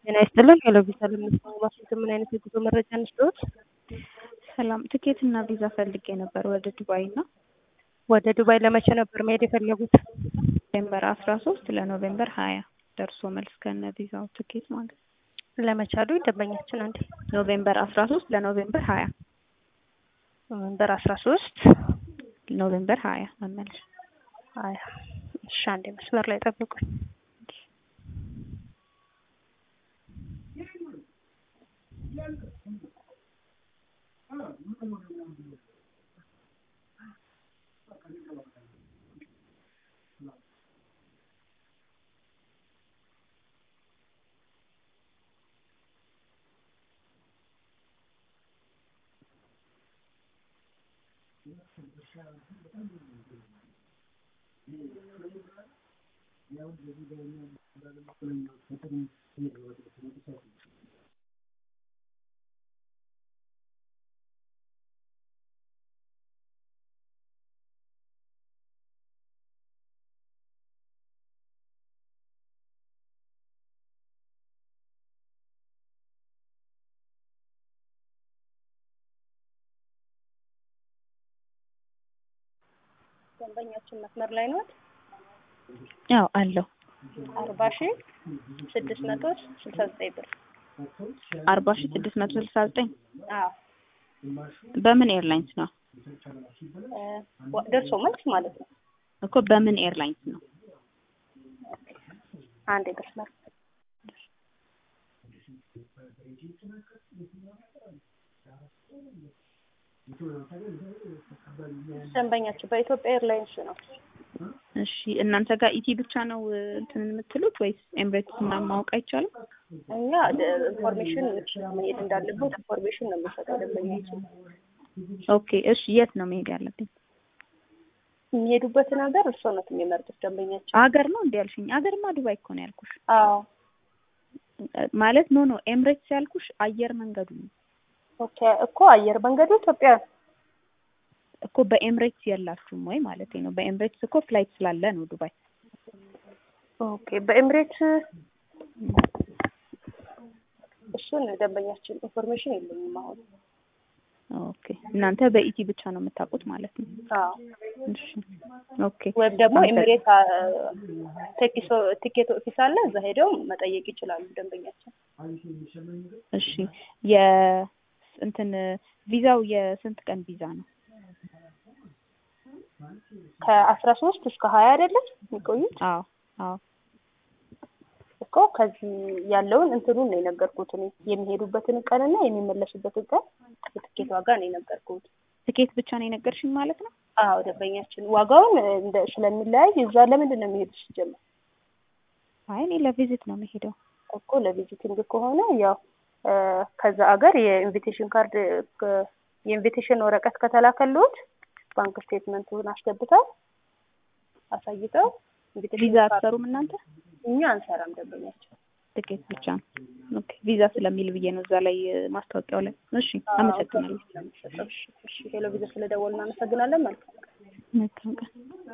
ጤና ይስጥልን። ሄሎ ቪዛ ለምንሰማማት ምን አይነት የጉዞ መረጃ እንስጥዎት? ሰላም ትኬት እና ቪዛ ፈልጌ ነበር ወደ ዱባይ እና ወደ ዱባይ ለመቼ ነበር መሄድ የፈለጉት? ኖቬምበር አስራ ሶስት ለኖቬምበር ሀያ ደርሶ መልስ ከነ ቪዛው ትኬት ማለት ነው። ለመቻሉ ደንበኛችን አንዴ ኖቬምበር አስራ ሶስት ለኖቬምበር ሀያ ኖቬምበር አስራ ሶስት ኖቬምበር ሀያ መመለስ ሀያ እሺ፣ አንዴ መስመር ላይ ጠብቁኝ። ደንበኛችን መስመር ላይ ነው። ያው አለው አርባ ሺ ስድስት መቶ ስልሳ ዘጠኝ ብር አርባ ሺ ስድስት መቶ ስልሳ ዘጠኝ አዎ በምን ኤርላይንስ ነው እ ደርሶ መልስ ማለት ነው። እኮ በምን ኤርላይንስ ነው? አንዴ መስመር ደንበኛችን በኢትዮጵያ ኤርላይንስ ነው። እሺ እናንተ ጋር ኢቲ ብቻ ነው እንትን የምትሉት ወይስ ኤምሬትስ ምናምን ማወቅ አይቻልም? እኛ ኢንፎርሜሽን መሄድ እንዳለበት ኢንፎርሜሽን ነው የምንሰጠው ደንበኛችን። ኦኬ እሺ የት ነው መሄድ ያለብኝ? የሚሄዱበትን ሀገር እርስዎ ነው የሚመርጡት ደንበኛችን። ሀገር ነው እንዲ ያልሽኝ? ሀገርማ ዱባይ እኮ ነው ያልኩሽ። አዎ ማለት ኖ ኖ ኤምሬትስ ያልኩሽ አየር መንገዱ ነው ኦኬ እኮ አየር መንገዱ ኢትዮጵያ እኮ በኤምሬትስ የላችሁም ወይ ማለት ነው? በኤምሬትስ እኮ ፍላይት ስላለ ነው ዱባይ። ኦኬ በኤምሬትስ እሱን ደንበኛችን ኢንፎርሜሽን የለኝም አሁን። ኦኬ እናንተ በኢቲ ብቻ ነው የምታውቁት ማለት ነው? አዎ እሺ ኦኬ ወይም ደግሞ ኤምሬት ቲኬት ኦፊስ አለ፣ እዛ ሄደው መጠየቅ ይችላሉ ደንበኛችን። እሺ የ እንትን ቪዛው የስንት ቀን ቪዛ ነው? ከአስራ ሶስት እስከ ሀያ አይደለም የሚቆዩት? አዎ አዎ እኮ ከዚህ ያለውን እንትኑን ነው የነገርኩት እኔ የሚሄዱበትን ቀንና የሚመለሱበትን ቀን የትኬት ዋጋ ነው የነገርኩት። ትኬት ብቻ ነው የነገርሽኝ ማለት ነው? አዎ ደንበኛችን ዋጋውን እንደ ስለሚለያይ እዛ ለምንድን ነው የሚሄዱት ሲጀመር? አይ እኔ ለቪዚት ነው የምሄደው። እኮ ለቪዚቲንግ ከሆነ ያው ከዛ አገር የኢንቪቴሽን ካርድ የኢንቪቴሽን ወረቀት ከተላከልዎት ባንክ ስቴትመንቱን አስገብተው አሳይተው ቪዛ አትሰሩም እናንተ? እኛ አንሰራም ደንበኛችን። ትኬት ብቻ ነው። ኦኬ ቪዛ ስለሚል ብዬ ነው እዛ ላይ ማስታወቂያው ላይ። እሺ አመሰግናለሁ። እሺ ሄሎ ቪዛ ስለደወልን እናመሰግናለን። መልካም መልካም ቀን